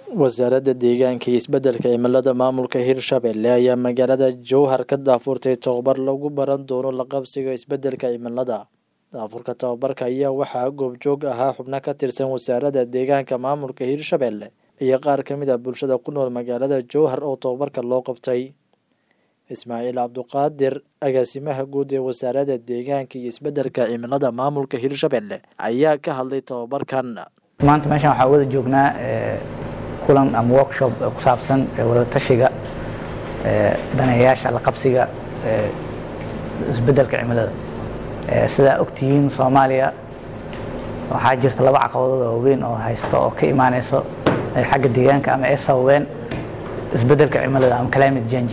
wasaaradda deegaanka iyo isbeddelka cimilada maamulka hirshabelle ayaa magaalada jowhar ka daafurtay tababar lagu baran doono la qabsiga isbeddelka cimilada daafurka tababarka ayaa waxaa goobjoog ahaa xubno ka tirsan wasaaradda deegaanka maamulka hirshabelle iyo qaar ka mid ah bulshada ku nool magaalada jowhar oo tababarka loo qabtay ismaaciil cabduqaadir agaasimaha guud ee wasaaradda deegaanka iyo isbeddelka cimilada maamulka hirshabelle ayaa ka hadlay tababarkan maanta meeshaan waxaa wada joognaa kulan ama workshop ku saabsan wada tashiga daneeyayaasha la qabsiga isbeddelka cimilada sidaa ogtihiin soomaaliya waxaa jirta laba caqabadood oo waaweyn oo haysta oo ka imaaneyso xagga deegaanka ama ay sababeen isbeddelka cimilada ama climate change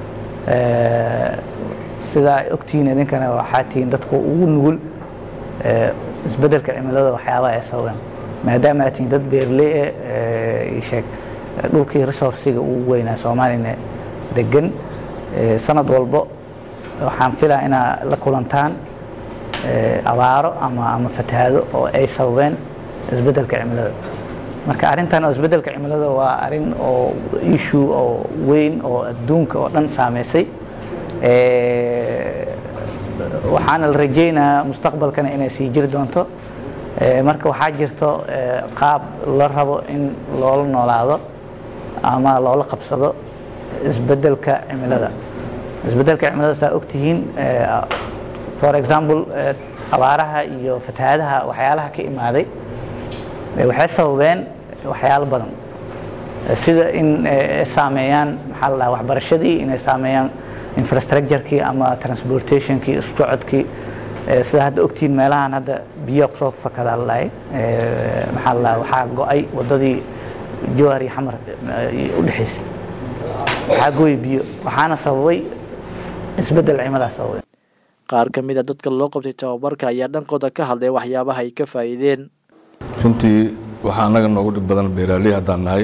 sidaa ogtihiin idinkana waxaa tihiin dadku ugu nugul isbeddelka cimilada waxyaabaha ay sababeen maadaama aad tihiin dad beerley e sheeg dhulkii resourciga ugu weynaa soomaaliyana degan sanad walbo waxaan filaa inaad la kulantaan abaaro ama ama fatahaado oo ay sababeen isbeddelka cimilada marka arrintan oo isbeddelka cimilada waa arrin oo issue oo weyn oo adduunka oo dhan saameysay waxaana la rajaynayaa mustaqbalkana inay sii jiri doonto marka waxaa jirto qaab la rabo in loola noolaado ama loola qabsado isbeddelka cimilada isbeddelka cimilada saa ogtihiin for example abaaraha iyo fatahaadaha waxyaalaha ka imaaday waxay sababeen waxyaalo badan sida in ay saameeyaan maxaa la dhaha waxbarashadii inay saameeyaan infrastructurekii ama transportationkii isku socodkii sida hadda ogtihiin meelahan hadda biyaha kusoo fakadaa la dhahay maxaa la dhaha waxaa go-ay waddadii jowhar iyo xamar u dhexaysay waxaa gooyay biyo waxaana sababay isbeddel cimilaha sababay qaar ka mid a dadka loo qabtay tababarka ayaa dhankooda ka hadlay waxyaabaha ay ka faa'iideen runtii waxaa annaga noogu dhib badan beeraaley haddaan nahay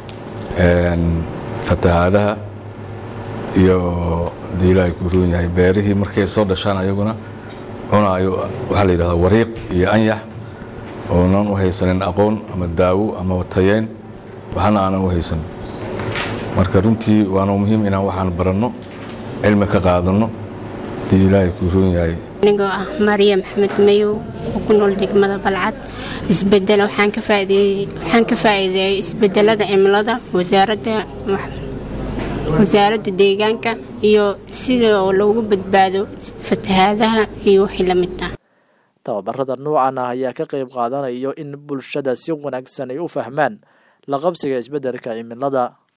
fatahaadaha iyo dii ilaahay ku roon yahay beerihii markay soo dhashaan ayaguna cunaayo waxaa la yidhahdaa wariiq iyo anyax oonan u haysanin aqoon ama daawo ama tayeyn waxna aanan u haysan marka runtii waana muhiim inaan waxaan baranno cilmi ka qaadanno dii ilaahay ku roon yahay anigoo ah mariya maxamed mayow oo ku nool degmada balcad isbedel waxaan ka faa'iideeyey isbedelada cimilada wasaaradda wasaaradda deegaanka iyo sida loogu badbaado fatahaadaha iyo wixii la mid ah tababarada noocan ah ayaa ka qayb qaadanayo in bulshada si wanaagsan ay u fahmaan la qabsiga isbeddelka cimilada